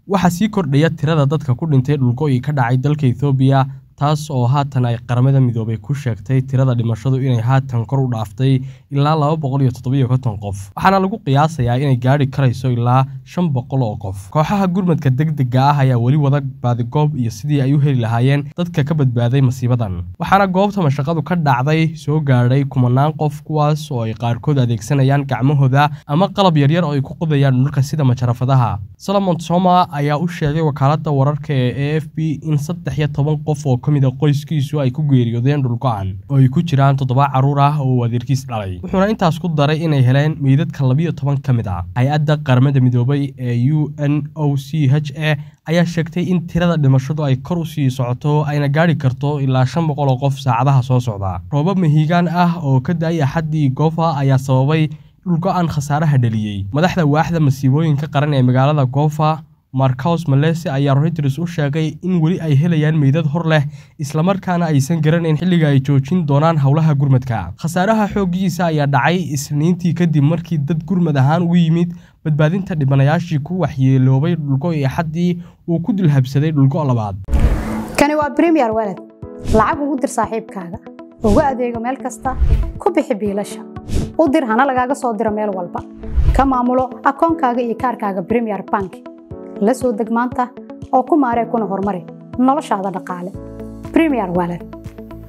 waxaa sii kordhaya tirada dadka ku dhintay dhulgo'ii ka dhacay dalka ethoobiya taas oo haatan ay qaramada midoobay ku sheegtay tirada dhimashadu inay haatan kor u dhaaftay ilaa laba boqol iyo toddobiyo konton qof waxaana lagu qiyaasayaa inay gaadhi karayso ilaa shan boqol oo qof kooxaha gurmadka degdega ah ayaa weli wada baadigoob iyo sidii ay u heli lahaayeen dadka ka badbaaday masiibadan waxaana goobta mashaqadu ka dhacday soo gaadhay kumanaan qof kuwaas oo ay qaarkood adeegsanayaan gacmahooda ama qalab yaryar oo ay ku qodayaan dhulka sida majarafadaha solomon soma ayaa u sheegay wakaaladda wararka ee a f b in saddex iyo toban qof oo ka mid a qoyskiisu ay ku geeriyoodeen dhulgo-an oo ay ku jiraan toddoba carruur ah oo uu adeerkiis dhalay wuxuuna intaas ku daray inay heleen meydadka labiyo toban ka mid ah hay-adda qaramada midoobay ee u n o c h a ayaa sheegtay in tirada dhimashadu ay kor u sii socoto ayna gaadhi karto ilaa shan boqol oo qof saacadaha soo socda roobab mahiigaan ah oo ka da-ay axaddii goofa ayaa sababay dhulgo-an khasaaraha dhaliyey madaxda waaxda masiibooyinka qaran ee magaalada goofa marcos malese ayaa reuters u sheegay in weli ay helayaan meydad hor leh islamarkaana aysan garanayn xilliga ay joojin doonaan howlaha gurmadka khasaaraha xooggiisa ayaa dhacay isniintii kadib markii dad gurmad ahaan ugu yimid badbaadinta dhibanayaashii ku waxyeeloobay dhulgo iyo xaddii uu ku dulhabsaday dhulgo labaad kani waa bremiyer waled lacag ugu dir saaxiibkaaga ugu adeego meel kasta ku bixi biilasha u dir hana lagaaga soo diro meel walba ka maamulo akoonkaaga iyo kaarkaaga bremiyer bank la soo deg maanta oo ku maaree kuna horumari noloshaada dhaqaale bremiyer waled